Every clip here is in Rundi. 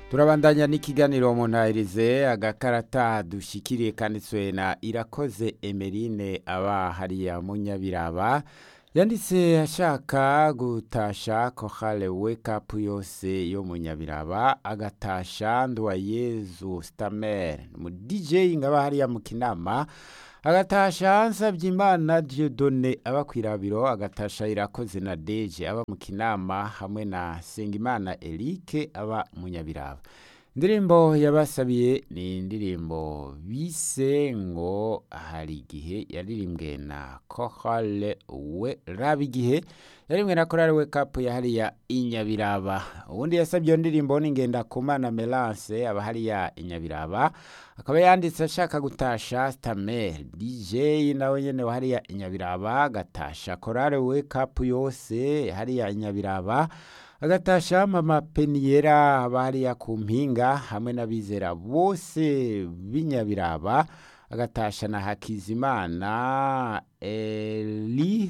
turabandanya n'ikiganiro muntahirize agakarata dushikiriye kanditswe na irakoze emerine aba hariya munyabiraba yanditse ashaka gutasha kohale wake up yose yo munyabiraba agatasha nduwayezu stamer mu dj ngaba hariya mu kinama agatasha nsabye imana diodone aba kwirabiro agatasha irakoze na deje aba mu kinama hamwe na sengimana erike aba munyabiraba indirimbo yabasabiye ni indirimbo bise ngo hari igihe yaririmbwe na kohale we raba igihe yarimwe na korale we kapu ya hariya inyabiraba ubundi yasabye iyo ndirimbo ni ngenda kumana melance aba hariya inyabiraba akaba yanditse ashaka gutasha stamer dj nawe nyene wa hariya inyabiraba agatasha korale we kapu yose hariya inyabiraba agatasha mama peniyera aba hariya ku mpinga hamwe n'abizera bose b'inyabiraba agatasha na hakizimana eli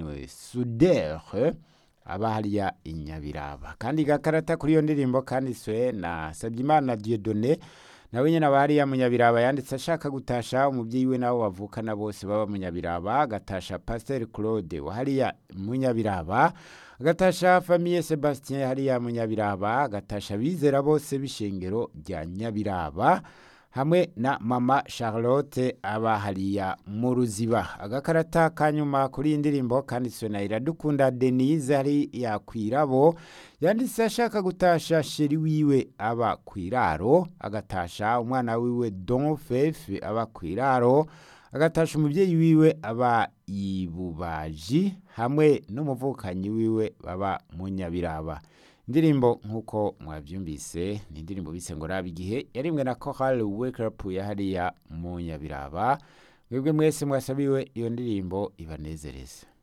sudere aba hariya inyabiraba kandi gakarata kuri iyo ndirimbo kanditswe na sabyimana diodone nawe nyine aba hariya munyabiraba yanditse ashaka gutasha umubyeyi we nabo bavukana bose baba munyabiraba agatasha pasiteri claude wa hariya munyabiraba agatasha famiye sebastien hariya munyabiraba agatasha bizera bose b'ishengero rya nyabiraba hamwe na mama charlotte aba hariya mu ruziba agakarata kanyuma kuri iyi ndirimbo kanditswe na iradukunda denise hariya kwirabo yanditse ashaka gutasha sheri wiwe aba kwiraro agatasha umwana wiwe don fefe aba kwiraro agatasha umubyeyi wiwe aba ibubaji hamwe n'umuvukanyi wiwe baba munyabiraba indirimbo nk'uko mwabyumvise ni indirimbo bise ngo raba igihe yarimwe na kohal wake up ya hariya munyabiraba mwebwe mwese mwasabiwe iyo ndirimbo ibanezereza